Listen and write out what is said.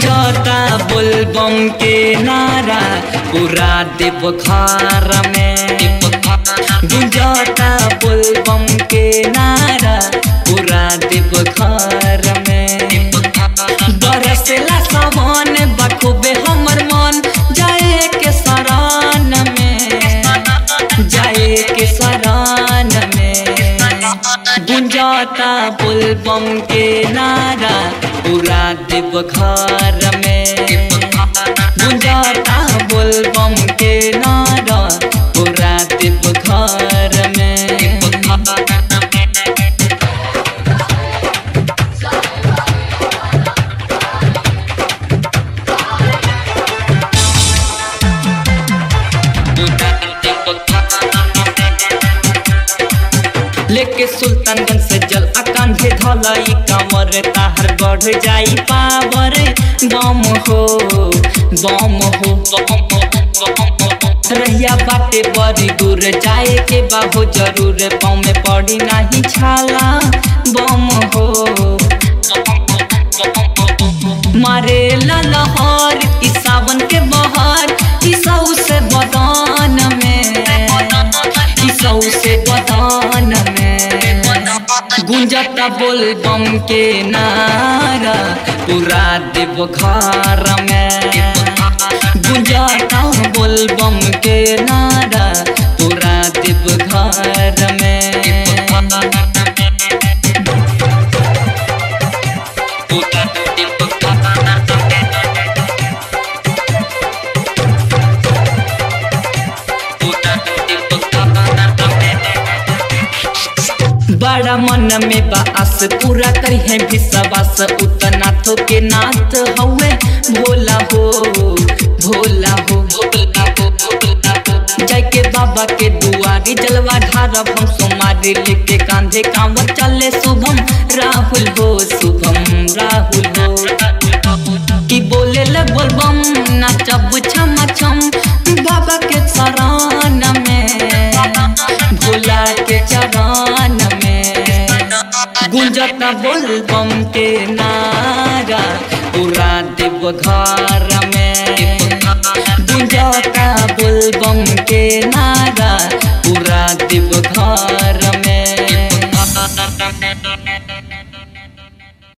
गुंजता बुलबम के नारा पूरा देव घर में गुंजता बुलबम के नारा पूरा देव घर में बरसला सामान बखूबे हमर मन जाए के सरान में जाए के सरान में गुंजाता बुलबम के नारा पूरा देव घर में गुंजाता बुलबम के नारा पूरा देव घर में लेके सुल्तानगंज से जल अकांधे धलाई कमर ताहर बढ़ जाई पावर बम हो बम हो रहिया बाटे बड़ी दूर जाए के बाबू जरूर पाँव में पड़ी नहीं छाला बम हो मारे लहर ई सावन के बहार ई सऊ से बदान में ई सऊ से बदान में गुंजता बोल बम के नारा पूरा देव घर में गुंजता बोल बम के नारा पूरा देव घर में पूरा देव बड़ा मन में बास पूरा करी है विश्वास उतना तो के नाथ हवे भोला हो भोला हो भोला हो भोला हो जय के बाबा के दुआरी जलवा ढारब हम सोमारी लेके कांधे कांवर चले शुभम राहुल हो शुभम राहुल हो कि बोले ले बोलबम नाचब छम छम बाबा के शरण में भोला के चरण में गुंजता बोलबम के नारा पूरा देव घर में गुंजता बोलबम के नारा पूरा देव घर में